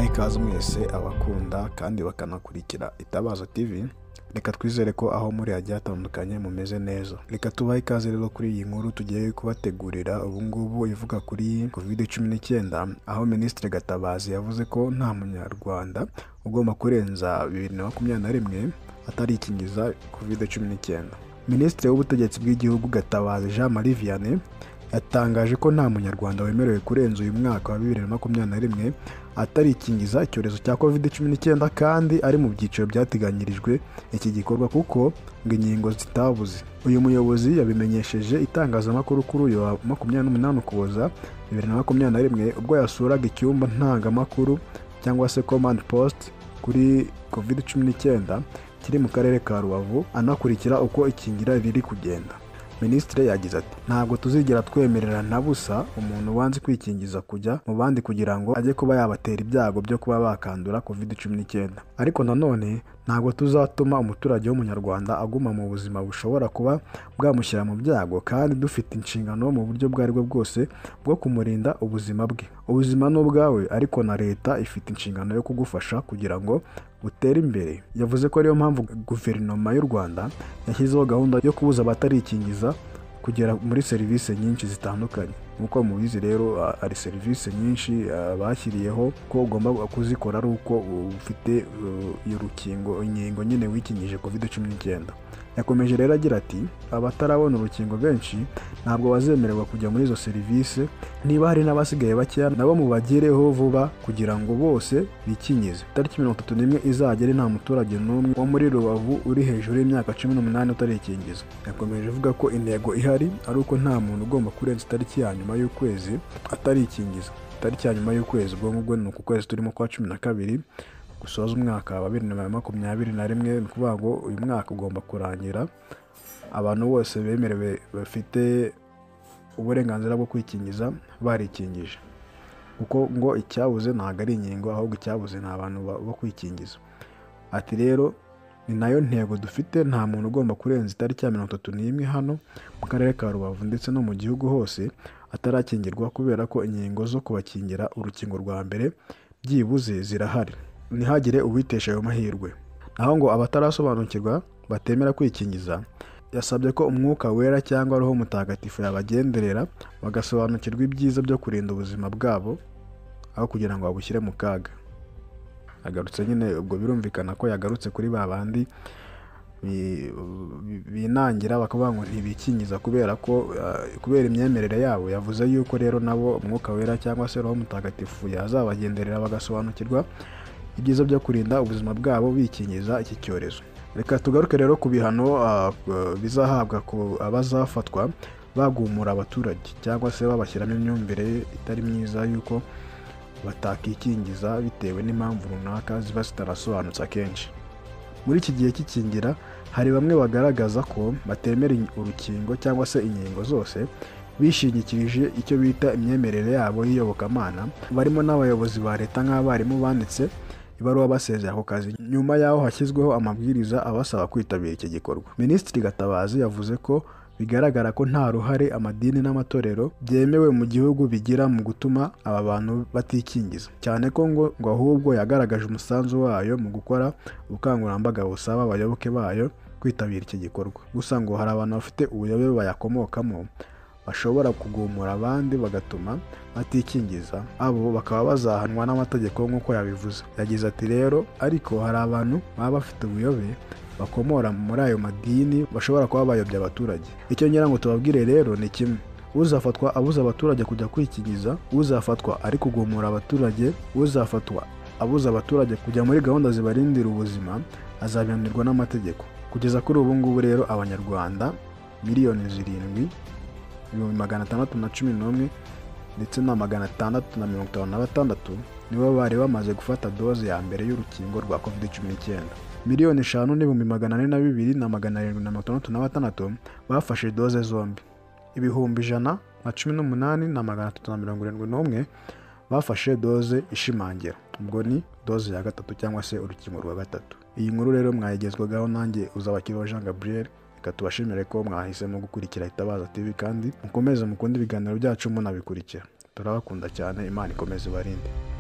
ikaze mwese abakunda kandi bakanakurikira Itabaza TV, reka twizere ko aho muri hagiye hatandukanye mumeze neza. Reka tubahe ikaze rero kuri iyi nkuru tugiye kubategurira ubu ngubu ivuga kuri covid cumi n'icyenda, aho Minisitiri Gatabazi yavuze ko nta munyarwanda ugomba kurenza bibiri na makumyabiri na rimwe atarikingiza covid cumi n'icyenda. Minisitiri w'Ubutegetsi bw'Igihugu Gatabazi Jean Marie Vianney yatangaje ko nta munyarwanda wemerewe kurenza uyu mwaka wa bibiri na makumyabiri na rimwe atarikingiza icyorezo cya covid cumi n'icyenda kandi ari mu byiciro byateganyirijwe iki gikorwa kuko ngo inkingo zitabuze uyu muyobozi yabimenyesheje itangazamakuru kuri uyu wa makumyabiri n'umunani ukuboza bibiri na makumyabiri na rimwe ubwo yasuraga icyumba ntangamakuru cyangwa se command post kuri covid cumi n'icyenda kiri mu karere ka rubavu anakurikira uko ikingira riri kugenda minisitiri yagize ati ntabwo tuzigera twemerera na busa umuntu wanze kwikingiza kujya mu bandi kugira ngo ajye kuba yabatera ibyago byo kuba bakandura covid cumi n'icyenda ariko nanone ntabwo tuzatuma umuturage w'umunyarwanda aguma mu buzima bushobora kuba bwamushyira mu byago kandi dufite inshingano mu buryo ubwo ari bwo bwose bwo kumurinda ubuzima bwe ubuzima ni ubwawe ariko na leta ifite inshingano yo kugufasha kugira ngo butere imbere yavuze ko ariyo mpamvu guverinoma y'u rwanda yashyizeho gahunda yo kubuza abatarikingiza kugera muri serivisi nyinshi zitandukanye nk'uko mubizi rero hari serivisi nyinshi bashyiriyeho ko ugomba kuzikora ari uko ufite iyo rukingo inkingo nyine wikingije covid cumi n'icyenda yakomeje rero agira ati abatarabona urukingo benshi ntabwo bazemererwa kujya muri izo serivisi niba hari n'abasigaye bakeya nabo mubagireho vuba kugira ngo bose bikingize tariki mirongo itatu n'imwe izagere nta muturage n'umwe wo muri rubavu uri hejuru y'imyaka cumi n'umunani utarikingiza yakomeje avuga ko intego ihari ari uko nta muntu ugomba kurenza itariki ya nyuma y'ukwezi atarikingiza itariki ya nyuma y'ukwezi ubwo ngubwo ni uku kwezi turimo kwa cumi na kabiri gusoza umwaka wa bibiri na makumyabiri na rimwe ni ukuvuga ngo uyu mwaka ugomba kurangira abantu bose bemerewe bafite uburenganzira bwo kwikingiza barikingije kuko ngo icyabuze ntabwo ari inkingo ahubwo icyabuze ni abantu bo kwikingiza ati rero ni nayo ntego dufite nta muntu ugomba kurenza itariki ya mirongo itatu n'imwe hano mu karere ka rubavu ndetse no mu gihugu hose atarakingirwa kubera ko inkingo zo kubakingira urukingo rwa mbere byibuze zirahari ntihagire uwitesha ayo mahirwe naho ngo abatarasobanukirwa batemera kwikingiza yasabye ko umwuka wera cyangwa roho mutagatifu yabagenderera bagasobanukirwa ibyiza byo kurinda ubuzima bwabo aho kugira ngo babushyire mu kaga agarutse nyine ubwo birumvikana ko yagarutse kuri ba bandi binangira bakavuga ngo ntibikingiza kubera ko kubera imyemerere yabo yavuze yuko rero nabo umwuka wera cyangwa se roho mutagatifu yazabagenderera bagasobanukirwa ibyiza byo kurinda ubuzima bwabo bikingiza iki cyorezo reka tugaruke rero ku bihano bizahabwa ku abazafatwa bagumura abaturage cyangwa se babashyiramo imyumvire itari myiza y'uko batakikingiza bitewe n'impamvu runaka ziba zitarasobanutse akenshi muri iki gihe cy'ikingira hari bamwe bagaragaza ko batemera urukingo cyangwa se inkingo zose bishingikirije icyo bita imyemerere yabo y'iyobokamana barimo n'abayobozi ba leta nk'abarimu banditse ibaruwa basezera ako kazi nyuma y'aho hashyizweho amabwiriza abasaba kwitabira iki gikorwa minisitiri gatabazi yavuze ko bigaragara ko nta ruhare amadini n'amatorero byemewe mu gihugu bigira mu gutuma aba bantu batikingiza cyane ko ngo ngo ahubwo yagaragaje umusanzu wayo mu gukora ubukangurambaga busaba abayoboke bayo kwitabira iki gikorwa gusa ngo hari abantu bafite ubuyobe bayakomokamo bashobora kugumura abandi bagatuma batikingiza abo bakaba bazahanwa n'amategeko nk'uko yabivuze yagize ati rero ariko hari abantu baba bafite ubuyobe bakomora muri ayo madini bashobora kuba bayobya abaturage icyo ngira ngo tubabwire rero ni kimwe uzafatwa abuza abaturage kujya kwikingiza uzafatwa ari kugumura abaturage uzafatwa abuza abaturage kujya muri gahunda zibarindira ubuzima azabihanirwa n'amategeko kugeza kuri ubu ngubu rero abanyarwanda miliyoni zirindwi ibihumbi magana atandatu na cumi n'umwe ndetse na magana atandatu na mirongo itanu na batandatu nibo bari bamaze gufata doze ya mbere y'urukingo rwa covid cumi n'icyenda miliyoni eshanu n'ibihumbi magana ane na bibiri na magana arindwi na mirongo itandatu na batandatu bafashe doze zombi ibihumbi ijana na cumi n'umunani na magana atatu na mirongo irindwi n'umwe bafashe doze ishimangira ubwo ni doze ya gatatu cyangwa se urukingo rwa gatatu iyi nkuru rero mwayigezwagaho nanjye uzabakiriho jean gabriel reka tubashimire ko mwahisemo gukurikira itabaza tv kandi mukomeze mukunde ibiganiro byacu munabikurikira turabakunda cyane imana ikomeze ibarinde